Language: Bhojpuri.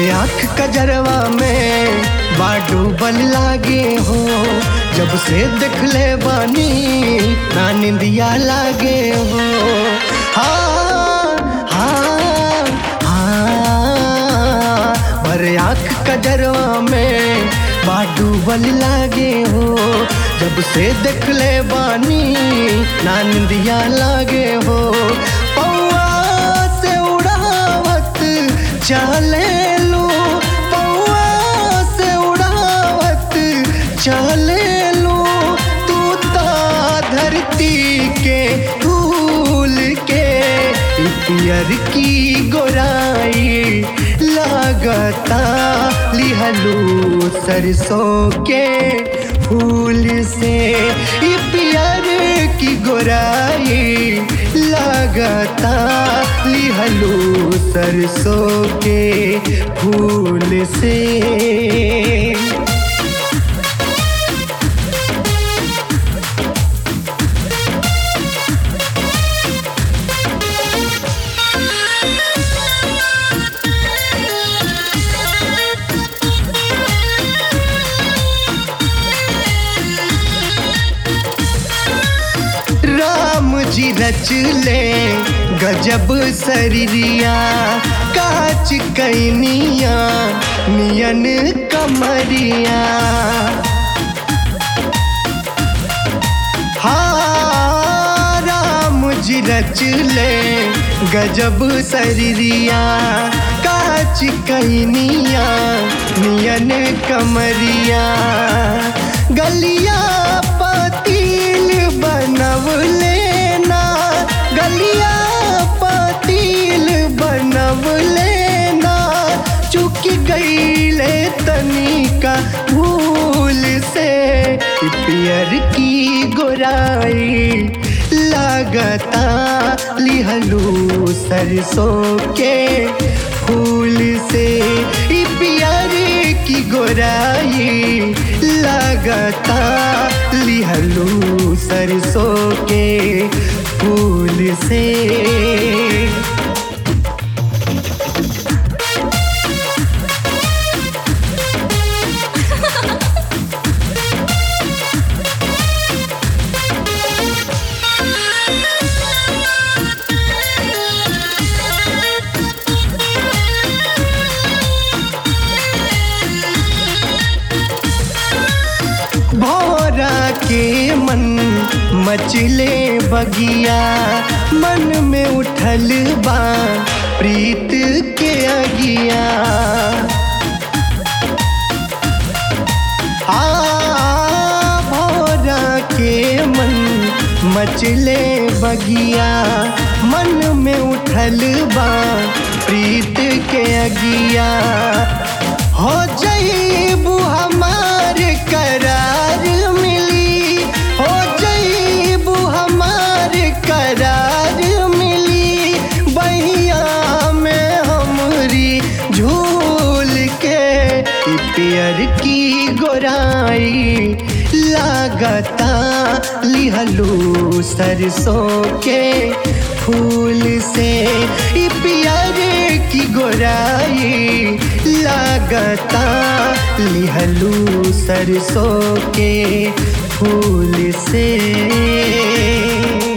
आँख कजरवा में बाडूबल लागे हो जब से देखले बानी ना निंदिया लागे हो हाँ हाँ हाँ भरे आँख कजरवा में बाडूबल लागे हो जब से देखले बानी ना निंदिया लागे हो पौआ से उड़ावत चले लो पौआ से उड़ावत चले लो तू ता धरती के धूल के ई पियर की गोराई लागता लिहलू सरसों के फूल से ई पियर की गोराई लागता लिहलू सरसों के फूल से राम जी रच ले गजब शरीरिया काच कैनिया नियन कमरिया हाँ राम जी रच ले गजब शरीरिया काच कैनिया नियन कमरिया गलिया पतील बनव लेना गलिया पतील बनव लेना चुक गईले तनिका भूल से ई पियर की गोराई लागता लिहलू सरसों के फूल से ई पियर की गोराई लागता लिहलू सरसों के फूल से भोरा के मन मचले बगिया मन में उठल बा प्रीत के अगिया आ भोरा के मन मचले बगिया मन में उठल बा प्रीत के अगिया हो जईबू हमार करार मिली हो जईबू हमार करार मिली बहिया में हमरी झूल के ई पियर की गोराई लागता लिहलू सरसों के फूल से ई पियर की गोराई लागता लिहलू सरसों के फूल से